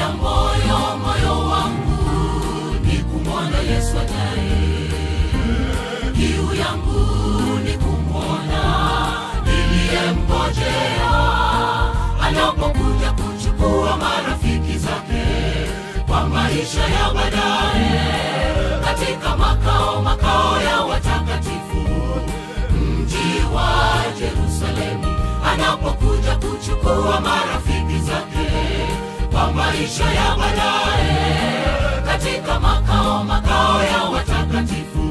moyo moyo wangu ni kumwona Yesu ajaye. Kiu yangu ni kumwona niliyemngojea anapokuja kuchukua marafiki zake kwa maisha ya baadaye katika makao makao ya watakatifu mji wa Yerusalemu anapokuja kuchukua marafiki zake kwa maisha ya baadaye katika makao makao ya watakatifu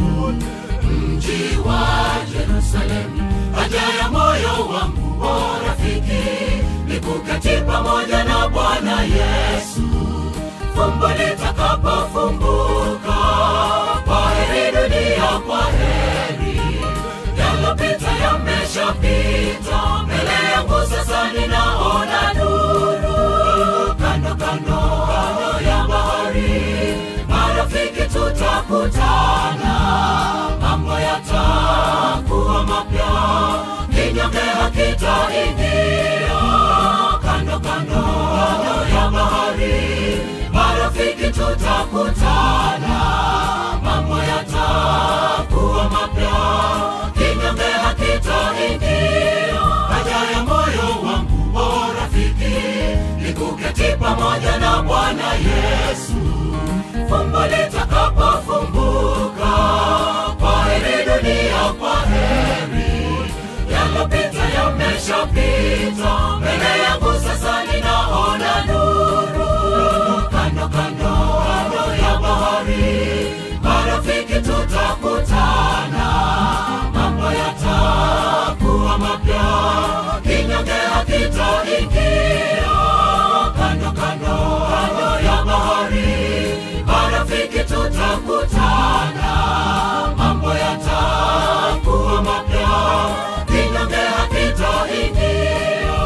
mji wa Yerusalemu haja ya moyo wangu o rafiki ni kuketi pamoja na Bwana Yesu fumbo litakapofumbuka kwa heri dunia kwa heri yalopita yameshapita mbele yangu sasa ninaona nuru kando kando kando ya bahari marafiki tutakutana mambo yatakuwa mapya kinyonge hakitaingia kando kando kando ya bahari marafiki tutakutana mambo yatakuwa mapya kinyonge hakitaingia haja ya moyo wangu o rafiki ni kuketi pamoja na bwana yesu fumbo litakapofumbuka kwa heri dunia kwa heri yalopita yameshapita mbele yangu sasa ninaona nuru kando kando kando ya bahari marafiki tutakutana mambo yatakuwa mapya kinyonge hakitaingia kando kando kando ya bahari marafiki tutakutana mambo yatakuwa mapya kinyonge hakitaingia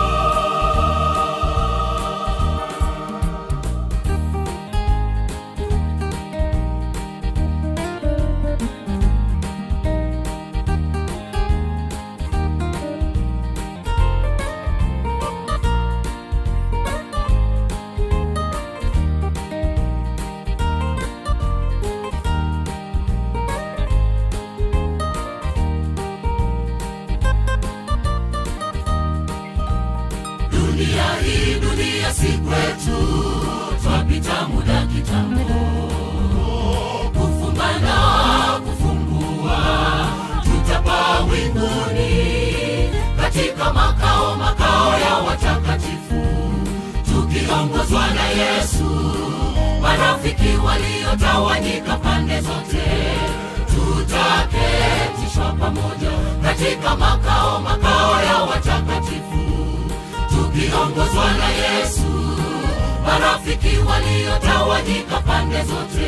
dunia hii dunia si kwetu twapita muda kitambo kufumbana kufumbua tutapaa winguni katika makao makao ya watakatifu tukiongozwa na yesu marafiki waliotawanyika pande zote tutaketishwa pamoja katika makao makao ya watakatifu tukiongozwa na Yesu, marafiki waliotawanyika pande zote,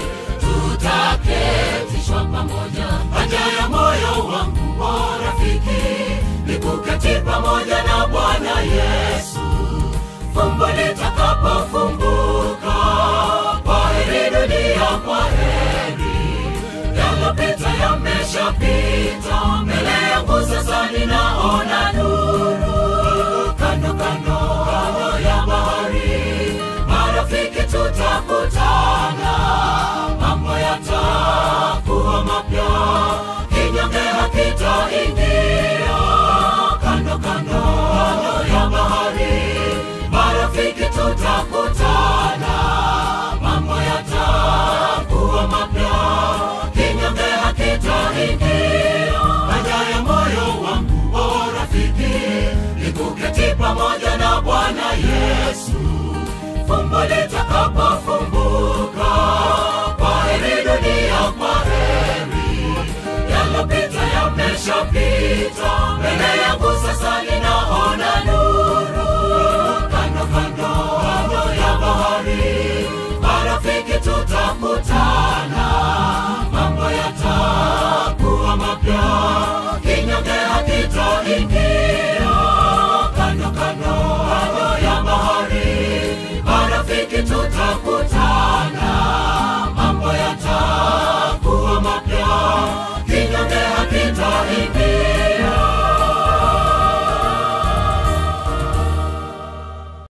tutaketishwa pamoja. Haja ya moyo wangu o rafiki ni kuketi pamoja na Bwana Yesu, fumbo litakapofumbuka, kwa heri dunia, kwa heri yalopita yameshapita, mbele yangu sasa ninaona nuru kando kando kando ya bahari marafiki tutakutana mambo yatakuwa mapya kinyonge hakitaingia kando kando kando ya bahari marafiki tutakutana mambo yatakuwa mapya kinyonge hakitaingia haja ya moyo wangu o rafiki ni kuketi pamoja na Bwana Yesu, fumbo litakapofumbuka, kwa heri dunia, kwa heri yalopita yameshapita, mbele yangu sasa ninaona nuru kando kando kando ya bahari, marafiki tutakutana